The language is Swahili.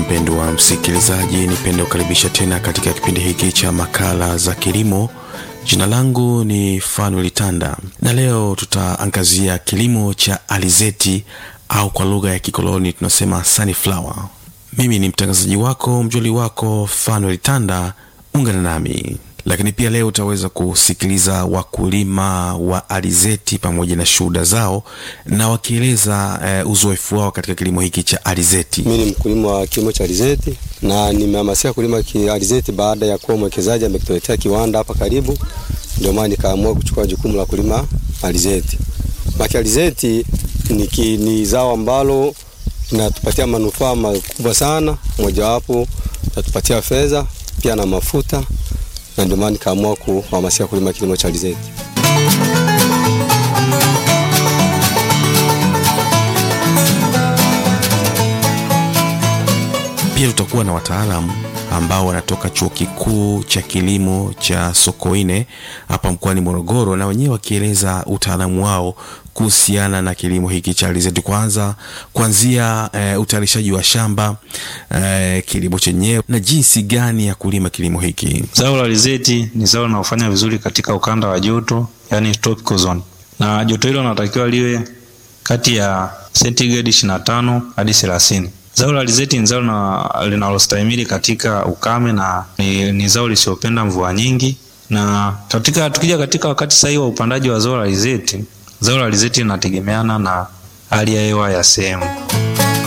mpendwa msikilizaji, nipende kukaribisha tena katika kipindi hiki cha makala za kilimo. Jina langu ni Fanuel Tanda na leo tutaangazia kilimo cha alizeti au kwa lugha ya kikoloni tunasema sunflower. Mimi ni mtangazaji wako mjoli wako Fanuel Tanda, ungana nami lakini pia leo utaweza kusikiliza wakulima wa alizeti pamoja na shuhuda zao na wakieleza eh, uzoefu wao katika kilimo hiki cha alizeti. Mimi ni mkulima wa kilimo cha alizeti na nimehamasika kulima alizeti baada ya kuwa mwekezaji amekutuletea kiwanda hapa karibu, ndio maana nikaamua kuchukua jukumu la kulima alizeti. Maki alizeti ni, ki, ni zao ambalo linatupatia manufaa makubwa sana, mojawapo natupatia fedha pia na mafuta na ndio maana nikaamua kuhamasika kulima kilimo cha alizeti. Pia tutakuwa na wataalamu ambao wanatoka chuo kikuu cha kilimo cha Sokoine hapa mkoani Morogoro, na wenyewe wakieleza utaalamu wao kuhusiana na kilimo hiki cha alizeti, kwanza kuanzia e, utayarishaji wa shamba e, kilimo chenyewe na jinsi gani ya kulima kilimo hiki. Zao la alizeti ni zao linalofanya vizuri katika ukanda wa joto, yani tropical zone, na joto hilo linatakiwa liwe kati ya sentigredi 25 hadi 30. Zao la alizeti ni zao linalostahimili katika ukame na ni, ni zao lisiopenda mvua nyingi. Na katika tukija katika wakati sahihi wa upandaji wa zao la alizeti, zao la alizeti linategemeana na hali ya hewa ya sehemu.